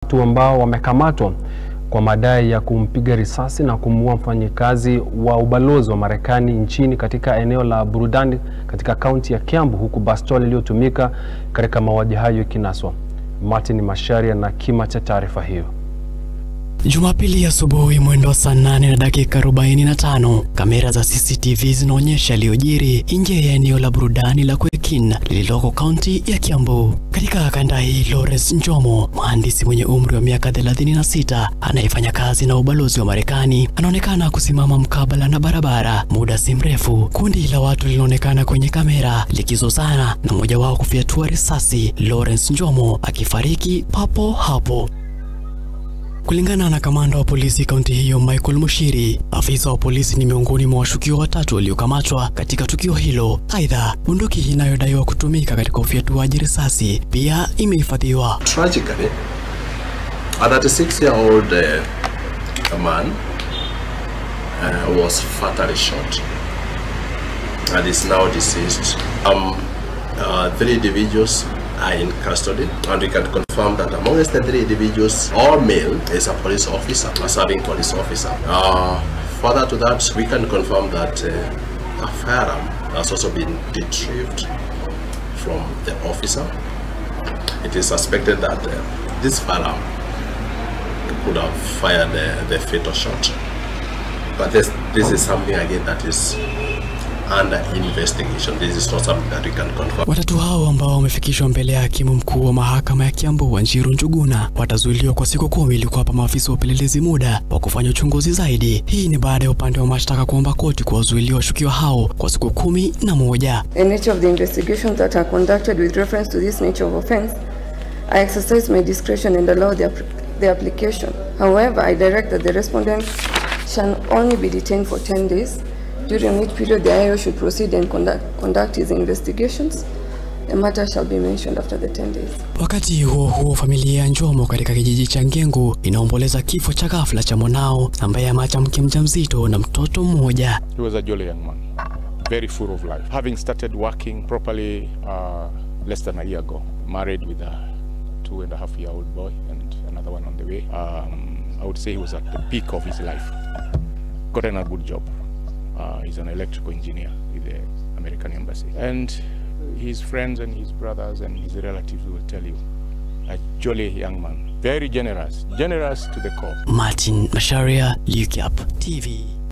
watu ambao wamekamatwa kwa madai ya kumpiga risasi na kumuua mfanyikazi wa ubalozi wa Marekani nchini katika eneo la burudani katika kaunti ya Kiambu, huku bastola iliyotumika katika mauaji hayo ikinaswa. Martin Masharia na kima cha taarifa hiyo. Jumapili asubuhi mwendo wa saa nane na dakika 45, kamera za CCTV zinaonyesha yaliyojiri nje ya eneo la burudani la Kwekin lililoko kaunti ya Kiambu. Katika kanda hii, Lawrence Njomo, mhandisi mwenye umri wa miaka 36 anayefanya kazi na ubalozi wa Marekani, anaonekana kusimama mkabala na barabara. Muda si mrefu, kundi la watu linaonekana kwenye kamera likizozana na mmoja wao kufyatua risasi, Lawrence Njomo akifariki papo hapo. Kulingana na kamanda wa polisi kaunti hiyo Michael Mushiri, afisa wa polisi ni miongoni mwa washukiwa watatu waliokamatwa katika tukio hilo. Aidha, bunduki inayodaiwa kutumika katika ufyatuaji risasi pia imehifadhiwa. Tragically, a 36-year-old uh, man uh, was fatally shot and is now deceased. Um, uh, three individuals are in custody and we can confirm that amongst the three individuals, all male is a police officer, a serving police officer. Uh, further to that, we can confirm that uh, a firearm has also been retrieved from the officer. It is suspected that uh, this firearm could have fired the, the fatal shot. But this, this is something again that is under investigation. This is not something that we can confirm. Watatu hao ambao wamefikishwa mbele ya hakimu mkuu wa mahakama ya Kiambu Wanjiru Njuguna watazuiliwa kwa siku kumi ili kuwapa maafisa wa upelelezi muda wa kufanya uchunguzi zaidi. Hii ni baada ya upande wa mashtaka kuomba koti kuwazuilia washukiwa hao kwa siku kumi na moja. The nature of the investigations that are conducted with reference to this nature of offense, I exercise my discretion and allow the, app- the application. However, I direct that the respondent shall only be detained for 10 days, during which period the IO should proceed and conduct, conduct his investigations. The matter shall be mentioned after the 10 days. Wakati huo huo, familia ya Njomo katika kijiji cha Ngengu inaomboleza kifo cha ghafla cha mwanao ambaye ameacha mke mjamzito na mtoto mmoja. He was a jolly young man, very full of life. Having started working properly uh, less than a year ago, married with a two and a half year old boy and another one on the way. Um, I would say he was at the peak of his life. Gotten a good job. Uh, he's an electrical engineer with the American Embassy. And his friends and his brothers and his relatives will tell you, a jolly young man, very generous, generous to the core. Martin Masharia, UCAP TV.